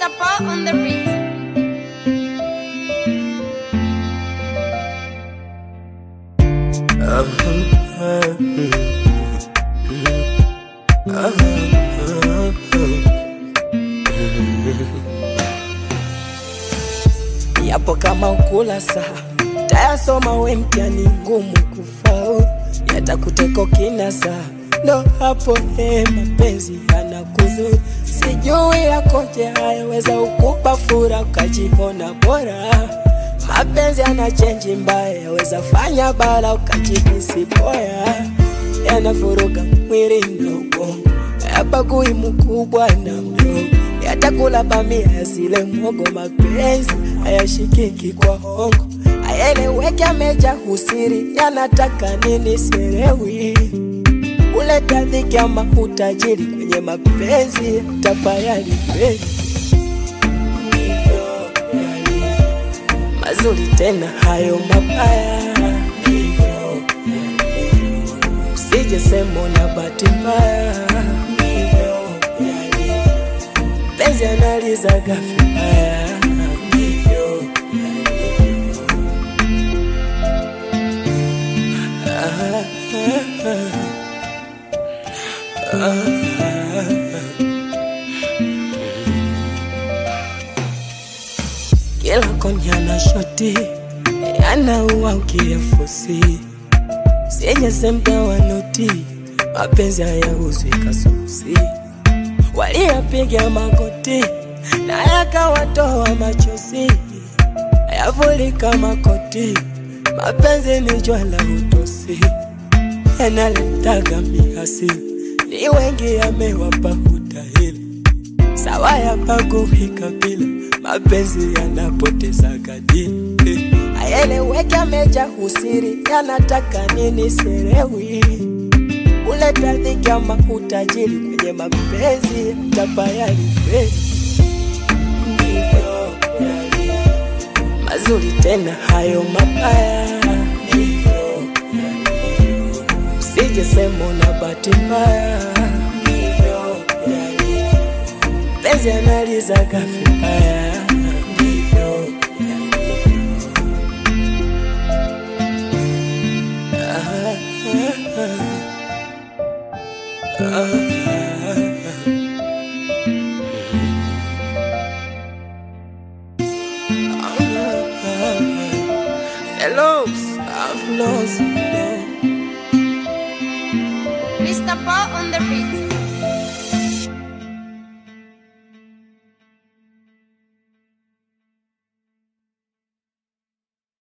Mr. Paul on the beat. yapo kama ukula saa tayasoma we mtihani ngumu kufaulu yatakuteko kina saa ndo hapo he mapenzi yanakudhuru sijui yakoje hayaweza ukupa fura ukajiona bora mapenzi yana chenji mbaya yaweza fanya bala ukajihisi boya yanavuruga mwili na ubongo yabagui mkubwa na mdogo yatakula bamia yasile mwogo mapenzi hayashikiki kwa hongo ayeleweke ameja husiri yanataka nini sielewi uleta dhiki ama utajiri kwenye mapenzi tapayalipeli mazuri tena hayo mabaya usije semo na bahati mbaya penzi analizaga vibaya kila konya na shoti yanaua ukiyafusi senye semta wanoti mapenzi hayauzwi kasusi waliyapiga magoti na yakawatoa machozi yavulika makoti mapenzi ni jwala utosi yanaletaga miasi ni wengi yamewapa utahili sawa yapakuhika bila mapenzi yanapoteza kadili ayeleweke ameja husiri yanataka nini sielewi uleta dhiki ama utajiri kwenye mapenzi tapayalifeli ndivyo yalivyo mazuri tena hayo mabaya ndivyo yalivyo usije semo na bahati mbaya ndivyo yalivyo penzi analizaga vibaya ndivyo yalivyo ah, ah, ah. Fellows, I've lost. Mr. Paul on the beat.